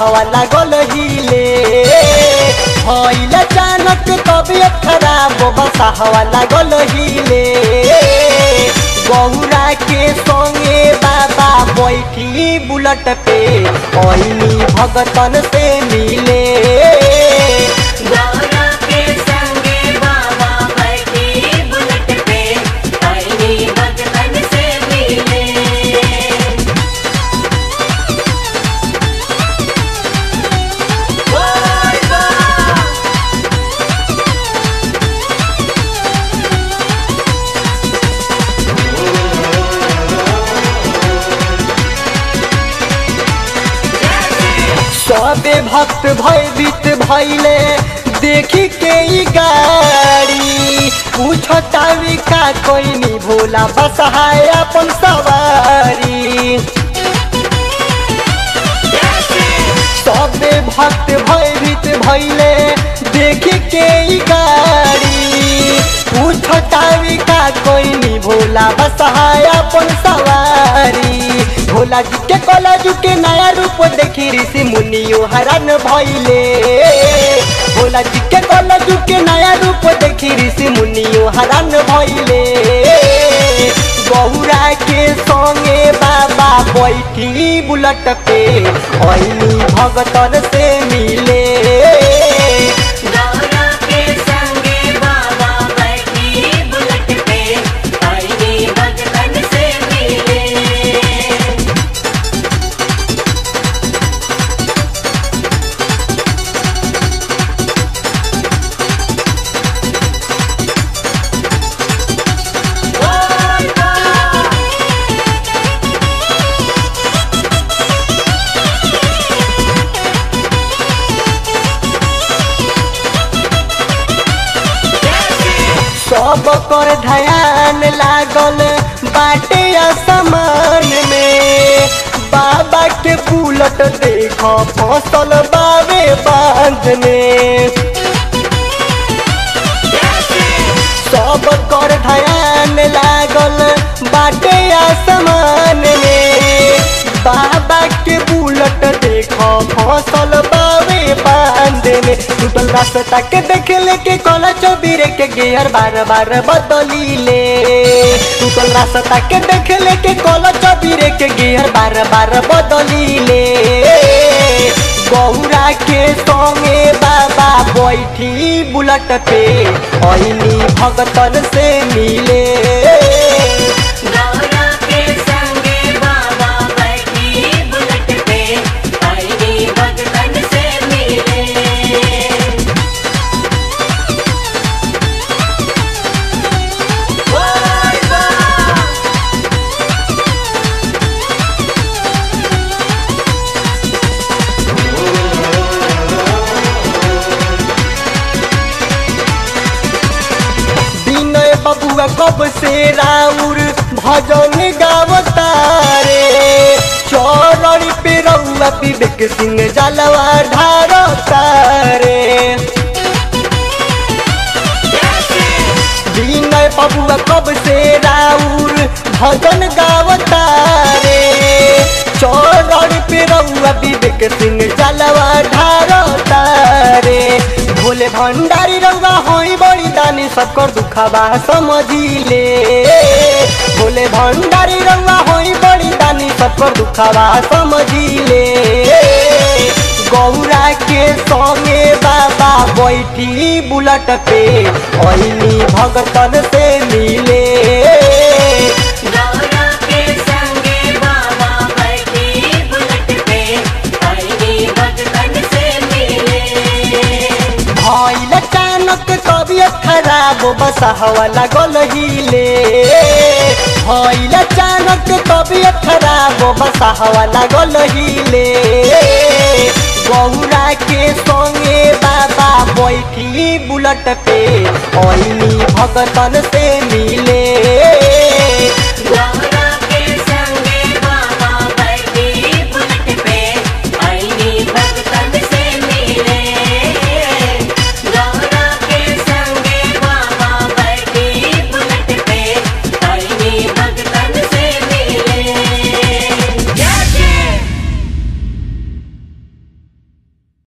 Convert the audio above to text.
बसहवा लागल हिले भइल अचानक तबियत खराब बसहवा लागल हिले गौरा के संगे बाबा बैठी बुलट पे ऐनी भगतन से मिले गौरा के संगे बाबा बैठी बुलेट पे आईनी भगतन से मिले बोल बा सबे भक्त भयभीत भैले देखी के ई गाड़ी पूछतावी का कोइनी भोला बसहाय अपन सवारी सबे भक्त भयभीत भैले देखी के ई गाड़ी पूछतावी का कोइनी भोला बसहाय अपन सवारी भोला जी के कलजू के नया रूप देखी ऋषि मुनियो हरान भइले भोला जी के कलजू के नया रूप देखी ऋषि मुनियो हरान भइले गौरा के संगे बाबा बैठी बुलट पे ऐनी भगतन से मिले गौरा के संगे बाबा बैठी बुलेट पे आईनी भगतन से मिले बोल बा सब कर ध्यान लागल बाटे असमान में बाबा के बुलट देख फसल बावे बांध में सब कर ध्यान लागल बाटे आसमान में बाबा के बुलट देख फसल बावे बांध में टूटल रास्ता के देख लेके कल चबीरे के गियर बार बार बदली ले टूटल रास्ता के देख लेके कल चबीरे के गियर बार बार बदली ले गौरा के संगे बाबा बैठी बुलट पे ऐनी भगतन से मिले गौरा के संगे बाबा बैठी बुलेट पे आईनी भगतन से मिले बोल बा विनय बबुआ कब से राउर भजन गावतारे चौरड़ी पे रउआ विवेक सिंह जलवा ढारतारे विनय बबुआ कब से राउर भजन गावतारे चौरड़ पे रउआ विवेक सिंह जलवा ढारतारे भोले भंडारी रउआ होई बड़ी दानी सबकर दुखबा समझिले भोले भंडारी रउआ होई बड़ी दानी सबकर दुखबा समझिले गौरा के संगे बाबा बैठी बुलट पे ऐनी भगतन से मिले गौरा के संगे बाबा बैठी बुलेट पे आईनी भगतन से मिले भइल अचानक तबियत खराब बसहवा लागल हिले भइल अचानक तबियत खराब बसहवा लागल हिले गौरा के संगे बाबा बैठी बुलट पे ऐनी भगतन से मिले